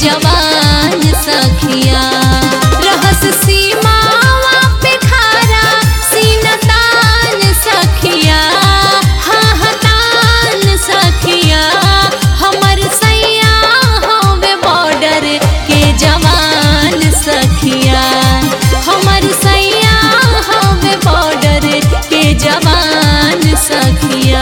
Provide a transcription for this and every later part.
जवान सखिया रहस सीमावा पे खारा सीनतान सखिया हाँ हाँ तान सखिया हमर सैया होवे बॉर्डर के जवान सखिया हमर सैया होवे बॉर्डर के जवान सखिया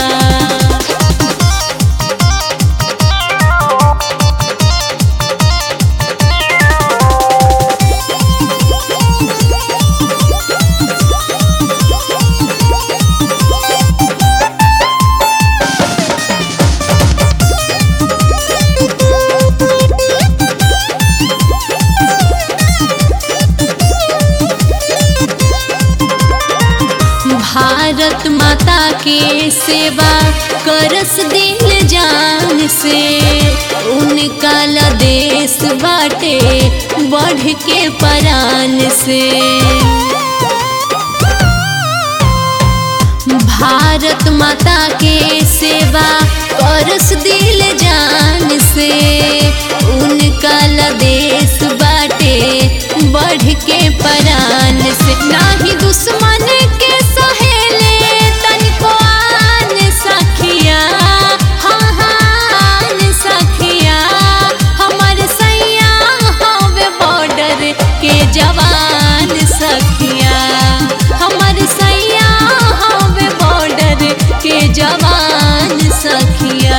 भारत माता के सेवा करस दिल जान से उनका ला देश बाटे बढ़ के परान से भारत माता के सेवा करस दिल जान से उनका ला देश बाटे बढ़ के परान से नाही दुश्मन के सहेले तनिको आन सखिया हाँ हाँ सखिया हमर सैया हवे बॉर्डर के जवान सखिया हमर सैया हवे बॉर्डर के जवान सखिया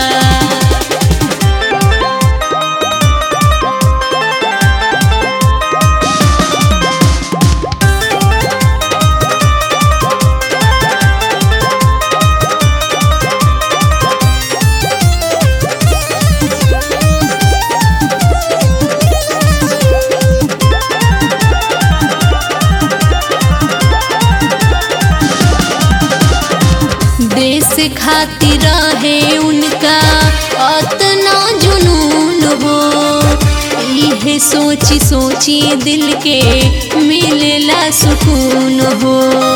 देश खातिर रहे उनका अतना जुनून हो इहे सोची सोची दिल के मिलेला सुकून हो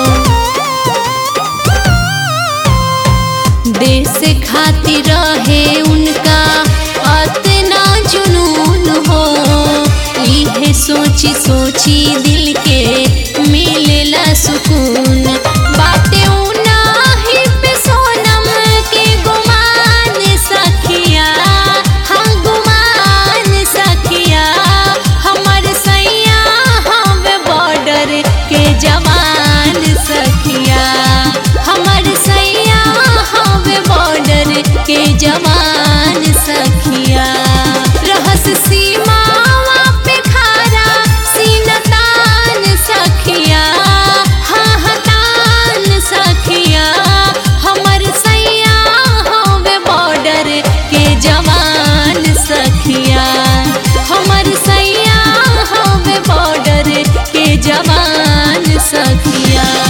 देश खातिर रहे उनका अतना जुनून हो इहे सोची सोची दिल के मिलेला सुकून बाटे उनाही पे सोनम के गुमान सखिया हाँ गुमान सखिया हमर सैया हवे बॉर्डर के जवान सखिया हमर सैया हवे बॉर्डर के जवान सखिया रहस सीमावा पे खारा सीनतान सखिया हाँ हाँ तान सखिया हमर सैया हवे बॉर्डर के जवान सखिया हमर सैया हवे बॉर्डर के जवान सखिया